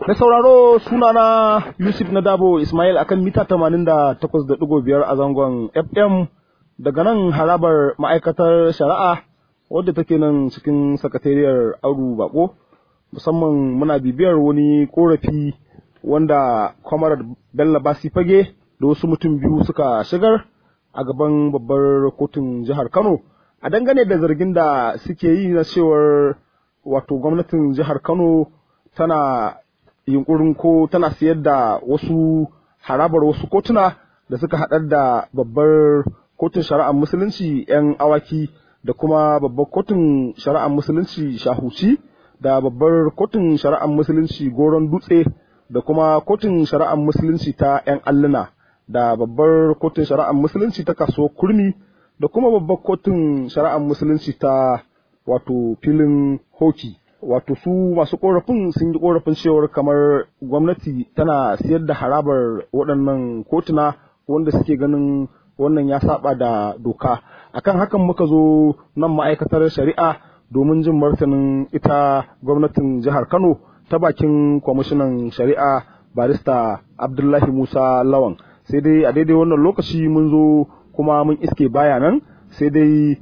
Na sauraro sunana Yusuf Nadabo Ismail akan mita 88.5 a zangon FM daga nan harabar ma'aikatar shari'a wadda take nan cikin sakatariyar Audu Bako musamman muna bibiyar wani korafi wanda kwamarar Bello Basi Fage da wasu mutum biyu suka shigar a gaban babbar kotun jihar Kano a dangane da zargin da suke yi na cewar wato gwamnatin jihar Kano tana yunkurin ko tana siyar da wasu harabar wasu kotuna da suka haɗar da babbar kotun shari'ar musulunci 'yan awaki da kuma babbar kotun shari'ar musulunci shahuci da babbar kotun shari'ar musulunci goron dutse da kuma kotun shari'ar musulunci ta 'yan alluna da babbar kotun shari'ar musulunci ta kasuwar kurmi da kuma babbar kotun shari'ar musulunci ta wato filin hoki wato su masu korafin sun yi korafin cewar kamar gwamnati tana siyar da harabar waɗannan kotuna wanda suke ganin wannan ya saba da doka akan hakan muka zo nan ma'aikatar shari'a domin jin martanin ita gwamnatin jihar kano ta bakin kwamishinan shari'a barista abdullahi musa lawan sai dai a daidai wannan lokaci mun zo kuma mun iske baya nan sai dai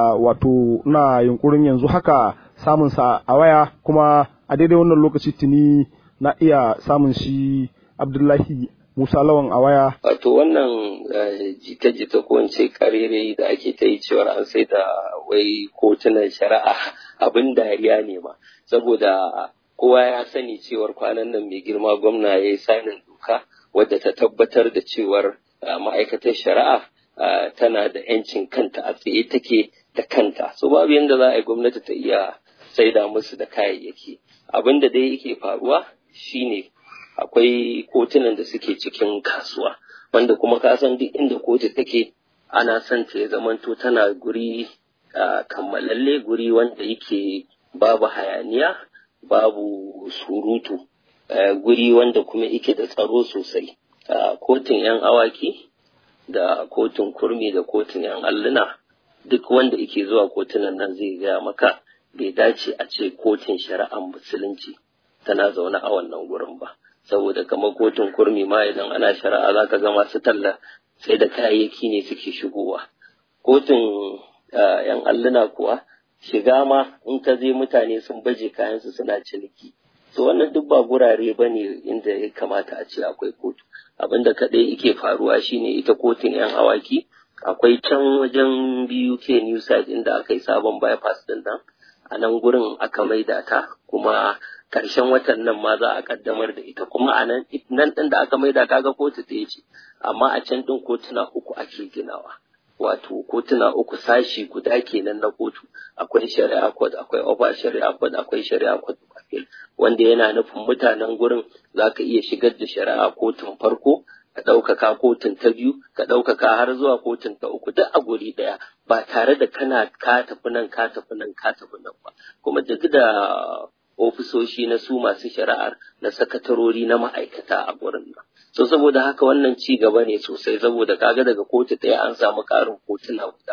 wato na yunkurin yanzu haka samun sa a waya kuma a daidai wannan lokaci tuni na iya samun shi Abdullahi Musa Lawan a waya. Wato wannan jita-jita ko ce karere da ake ta yi cewar an sai da wai kotunan shari'a abin dariya ne ma saboda kowa ya sani cewar kwanan nan mai girma gwamna ya yi sanin doka wadda ta tabbatar da cewar ma'aikatar shari'a tana da 'yancin kanta a tsaye take da kanta so babu yadda za a yi gwamnati ta iya saida musu da kayayyaki abin da dai yake faruwa shine akwai kotunan da suke cikin kasuwa wanda kuma ka san duk inda kotu take ana son ta ya zamanto tana guri kammalalle guri wanda yake babu hayaniya babu surutu guri wanda kuma yake da tsaro sosai kotun 'yan awaki da kotun kurmi da kotun 'yan alluna duk wanda yake zuwa kotunan nan zai gaya maka bai dace a ce kotun shari'ar musulunci tana zaune a wannan gurin ba saboda kamar kotun kurmi ma idan ana shari'a za ka ga masu talla sai da kayayyaki ne suke shigowa kotun yan alluna kuwa shiga ma in ka je mutane sun baje kayansu suna ciniki so wannan duk ba gurare ba ne inda ya kamata a ce akwai kotu abin da kaɗai yake faruwa shine ita kotun yan awaki akwai can wajen biyu ke new site inda aka yi sabon bypass din nan a nan gurin aka maida ta kuma karshen watan nan ma za a kaddamar da ita kuma a nan nan din da aka maida kaga kotu ɗaya ce amma a can din kotuna uku ake ginawa wato kotuna uku sashi guda kenan na kotu akwai shari'a court akwai over shari'a court akwai shari'a court appeal wanda yana nufin mutanen gurin za ka iya shigar da shari'a kotun farko ka ɗaukaka kotun ta biyu ka ɗaukaka har zuwa kotun ta uku duk a guri ɗaya ba tare da kana ka tafi nan ka tafi nan ka tafi nan ba kuma duk da ofisoshi na su masu shari'ar na sakatarori na ma'aikata a gurin nan so saboda haka wannan ci gaba ne sosai saboda kaga daga kotu ɗaya an samu ƙarin kotuna guda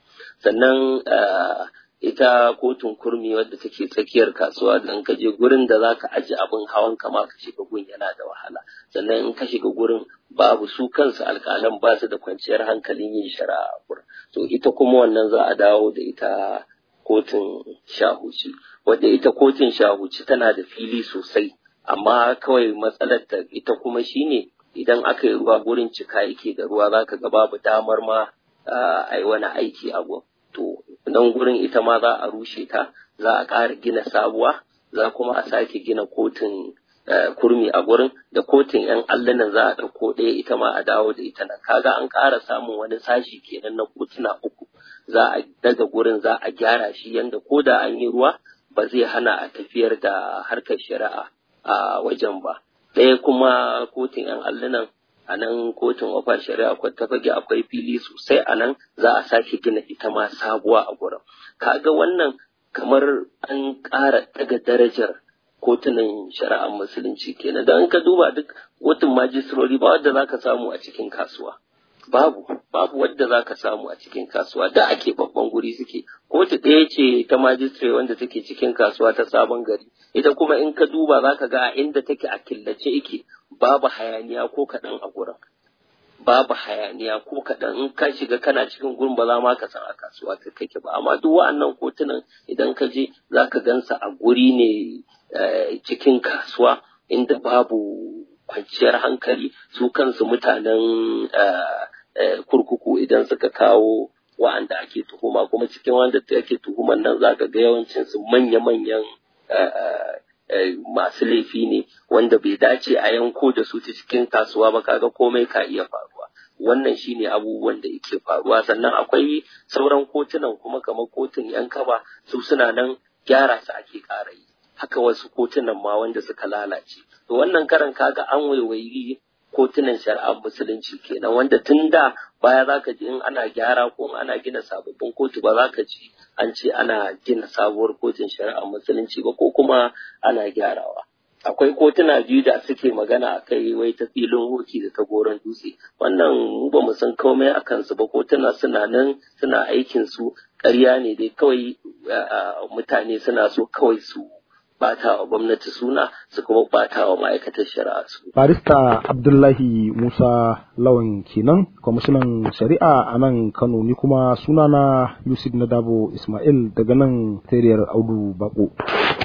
sannan ita kotun kurmi wadda take tsakiyar kasuwa dan ka je gurin da zaka aji abin hawan kama ka shiga gun yana da wahala sannan in ka shiga gurin babu su kansu alƙalan ba su da kwanciyar hankalin yin shari'a a gurin to ita kuma wannan za a dawo da ita kotun shahuci wadda ita kotun shahuci tana da fili sosai amma kawai matsalar ta ita kuma shine idan aka yi ruwa gurin cika yake da ruwa zaka ga babu damar ma a yi wani aiki a gun to nan gurin ita ma za a rushe ta za a ƙara gina sabuwa za kuma a sake gina kotun kurmi a gurin da kotun yan allunan za a ɗauko ɗaya ita ma a dawo da ita nan kaga an ƙara samun wani sashi kenan na kotuna uku za a daga gurin za a gyara shi yanda ko da an yi ruwa ba zai hana a tafiyar da harkar shari'a a wajen ba ɗaya kuma kotun yan allunan a nan kotun wafar shari'a ta fage akwai fili sosai a nan za a sake gina ita ma sabuwa a gurin kaga wannan kamar an ƙara daga darajar kotunan shari'ar musulunci kenan don ka duba duk kotun majistirori ba wadda za ka samu a cikin kasuwa babu babu wadda za ka samu a cikin kasuwa da ake babban guri suke kotu ɗaya ce ta majistare wanda take cikin kasuwa ta sabon gari ita kuma in ka duba za ka ga a inda take a killace ike babu hayaniya ko kaɗan a gurin babu hayaniya ko kaɗan in ka shiga kana cikin gurin ba za ma ka san a kasuwa ka kake ba amma duk wa'annan kotunan idan ka je za ka gansa a guri ne cikin kasuwa inda babu kwanciyar hankali su kansu mutanen kurkuku idan suka kawo wa'anda ake tuhuma kuma cikin wanda ake tuhuman nan za ka ga yawancinsu manya-manyan masu laifi ne wanda bai dace a yanko da su ta cikin kasuwa ba kaga komai ka iya faruwa wannan shine abubuwan da yake faruwa sannan akwai sauran kotunan kuma kamar kotun yan kaba su suna nan gyara su ake ƙara yi haka wasu kotunan ma wanda suka lalace to wannan karan kaga an waiwayi kotunan shari'ar musulunci kenan wanda tun da baya za ka ji in ana gyara ko ana gina sababbin kotu ba za ka ji an ce ana gina sabuwar kotun shari'ar musulunci ba ko kuma ana gyarawa akwai kotuna biyu da suke magana a kai wai ta filin hoki da ta goron dutse wannan mu ba mu san komai a kansu ba kotuna suna nan suna aikin su ƙarya ne dai kawai mutane suna so kawai su bata wa gwamnati suna su kuma bata wa ma'aikatar shari'a su. Barista Abdullahi Musa Lawan kenan kwamishinan shari'a a nan Kano ni kuma sunana Yusuf Nadabo Ismail daga nan Tariyar Audu Bako.